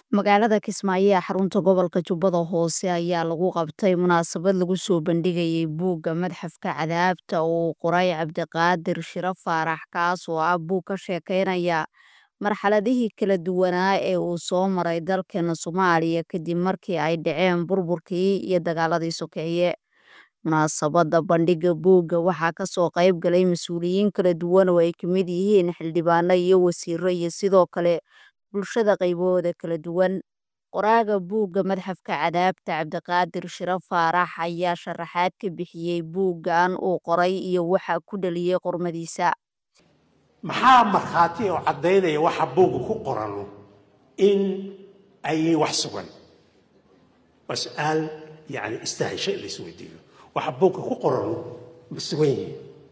Magaalada Kismaayo ee xarunta gobolka Jubbada Hoose ayaa lagu qabtay munaasabad lagu soo bandhigayay buugga Madxafka Cadaabta oo uu qoray Cabdiqaadir Shiro Faarax kaas oo ah buug ka sheekeynaya marxaladihii kala duwanaa ee uu soo maray dalkeena Soomaaliya kadib markii ay dhaceen burburkii iyo dagaaladii sokeeye. Munaasabadda bandhigga buugga waxaa ka soo qayb galay mas'uuliyiin kala duwan oo ay ka mid yihiin xildhibaano iyo wasiirro iyo sidoo kale bulshada qaybahooda kala duwan. Qoraaga buugga Madxafka Cadaabta Cabdiqaadir Shiro Faarax ayaa sharaxaad ka bixiyay buuggan uu qoray iyo waxa ku dhaliyay qormadiisa. maxaa markhaati oo caddaynaya waxa buugga ku qorano in ay yihiin wax sugan waa su-aal yani istahisho in la isweydiiyo waxa buugga ku qorano ma sugan yihiin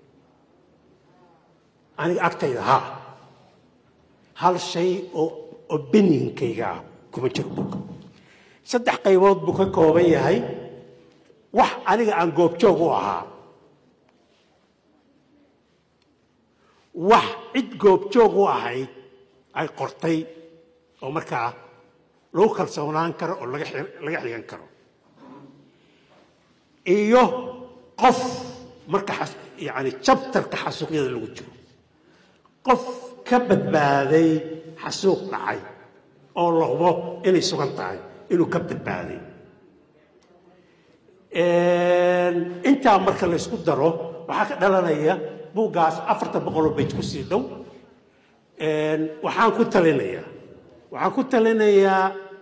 aniga agtayda haa hal shay oo opinionkayga ah kuma jiro buugga saddex qaybood buu ka kooban yahay wax aniga aan goobjoog u ahaa wax cid goobjoog u ahayd ay qortay oo markaa lagu kalsoonaan karo oo laga laga xigan karo iyo qof marka yani jabtarka xasuuqyada lagu jiro qof ka badbaaday xasuuq dhacay oo la hubo inay sugan tahay inuu ka badbaaday intaa marka la ysku daro waxaa ka dhalanaya buuggaas afartan boqoloo bej ku sii dhow waxaan ku talinayaa waxaan ku talinayaa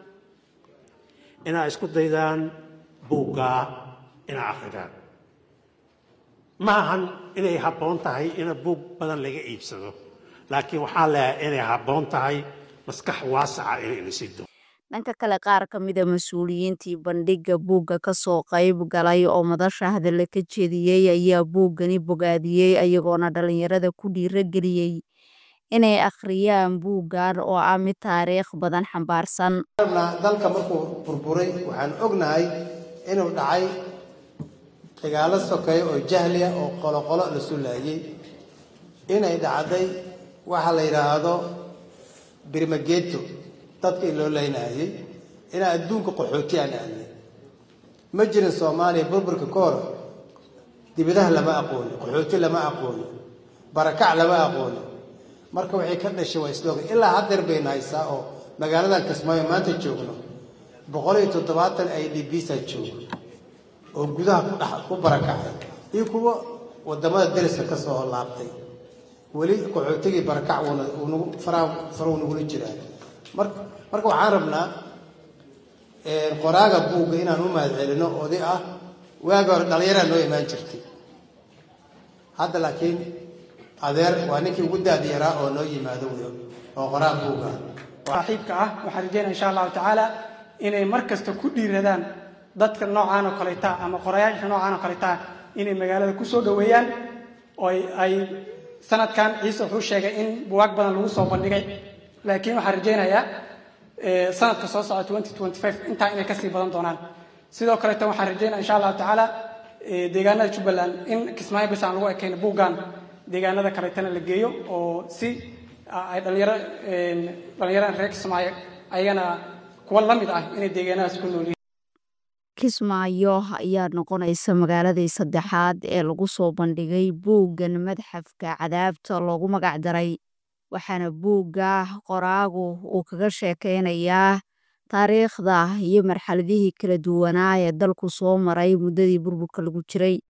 inaad isku daydaan buuggaa inaad akridaan ma ahan inay habboon tahay ina buug badan laga iibsado laakiin waxaan leeyahay inay habboon tahay maskax waasaca inay inasi doo dhanka kale qaar ka mida mas-uuliyiintii bandhigga buugga ka soo qayb galay oo madasha hadalla ka jeediyey ayaa buuggani bogaadiyey ayagoona dhalinyarada ku dhiirageliyey inay akhriyaan buuggan oo ah mid taariikh badan xambaarsan dalka markuu burburay waxaan ognahay inuu dhacay dagaalo sokeeyo oo jahliya oo qoloqolo la sulaayey inay dhacday waxa la yidhaahdo birmageeto dadka in loo laynayay inaa adduunka qaxooti aan aadnay ma jirin soomaaliya burburka ka hor dibadaha lama aqooni qaxooti lama aqooni barakac lama aqooni marka waxay ka dhashay waa isloga ilaa haddeer bayna haysaa oo magaaladan kismaayo maanta joogno boqol iyo toddobaatan ay dhibisa joogo oo gudaha ku dhex ku barakacay iyo kuwa wadamada dariska ka soo laabtay weli qaxootigii barakac wuuna unagu faraa faruu nagula jiraa marka marka waxaan rabnaa qoraaga buugga inaan u mahad celino oday ah waagi hore dhalinyaraa noo imaan jirtay hadda laakiin adeer waa ninkii ugu daadi yaraa oo noo yimaado wey oo qoraa buugga saaxiibka ah waxaan rajeynaya insha allahu tacaala inay mar kasta ku dhiiradaan dadka noocaan oo kaleta ama qorayaasha noocaan oo kaleta inay magaalada kusoo dhaweeyaan oo ay sanadkan ciise wuxuu sheegay in buwaag badan lagu soo bandhigay laakiin waxaan rajaynayaa sanadka soo socda intaa inay kasii badan doonaan sidoo kaleeto waxaan rajaynaya insha allahu tacaala deegaanada jubbaland in kismaayo bis aan lagu ekayno buuggan deegaanada kaleetana la geeyo oo si ay dhalinyaro dhalinyarada reer kismaayo ayagana kuwa la mid ah inay deegaanadaas ku nool kismaayo ayaa noqonaysa magaaladii saddexaad ee lagu soo bandhigay buuggan madxafka cadaabta loogu magac daray waxaana buugga qoraagu uu kaga sheekeynayaa taariikhda iyo marxaladihii kala duwanaa ee dalku soo maray muddadii burburka lagu jiray